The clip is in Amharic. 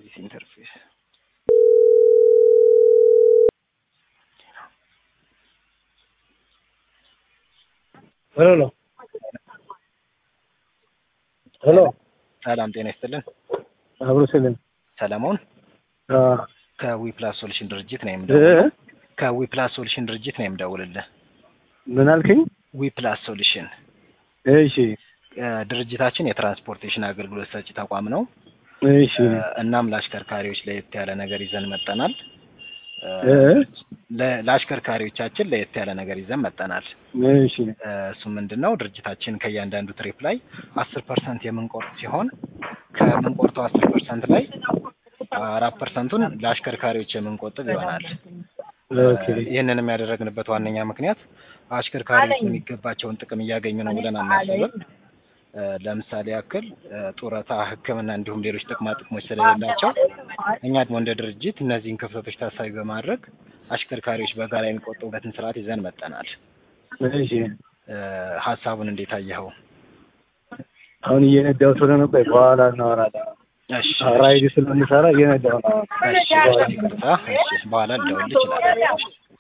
አዲስ ኢንተርፌስ ሄሎ ሄሎ ሰላም ጤና ይስጥልን። አብሮ ስልን ሰለሞን ከዊፕላስ ሶሉሽን ድርጅት ነው እ የምደውልልህ። ከዊፕላስ ሶሉሽን ድርጅት ነው የምደውልልህ። ምን አልከኝ? ዊፕላስ ሶሉሽን እሺ እ ድርጅታችን የትራንስፖርቴሽን አገልግሎት ሰጪ ተቋም ነው። እሺ እ እናም ለአሽከርካሪዎች ለየት ያለ ነገር ይዘን መጠናል። እ ለ- ለአሽከርካሪዎቻችን ለየት ያለ ነገር ይዘን መጠናል። እሺ እ እሱ ምንድን ነው ድርጅታችን ከእያንዳንዱ ትሪፕ ላይ አስር ፐርሰንት የምንቆርጥ ሲሆን ከምንቆርጠው አስር ፐርሰንት ላይ አራት ፐርሰንቱን ለአሽከርካሪዎች የምንቆጥብ ይሆናል። ኦኬ እ ይህንንም ያደረግንበት ዋነኛ ምክንያት አሽከርካሪዎች የሚገባቸውን ጥቅም እያገኙ ነው ብለን አናስብም። እ ለምሳሌ ያክል እ ጡረታ፣ ሕክምና እንዲሁም ሌሎች ጥቅማ ጥቅሞች ስለሌላቸው እኛ ደግሞ እንደ ድርጅት እነዚህን ክፍተቶች ታሳቢ በማድረግ አሽከርካሪዎች በጋራ የሚቆጥቡበትን ስርዓት ይዘን መጠናል። እሺ እ ሀሳቡን እንዴት አየኸው? አሁን እየነዳሁ ስለሆነ ቆይ በኋላ እናወራለን። እሺ ራይድ ስለምሰራ እየነዳሁ ነው። እሺ፣ ይቅርታ። እሺ፣ በኋላ ልደውልልህ እችላለሁ።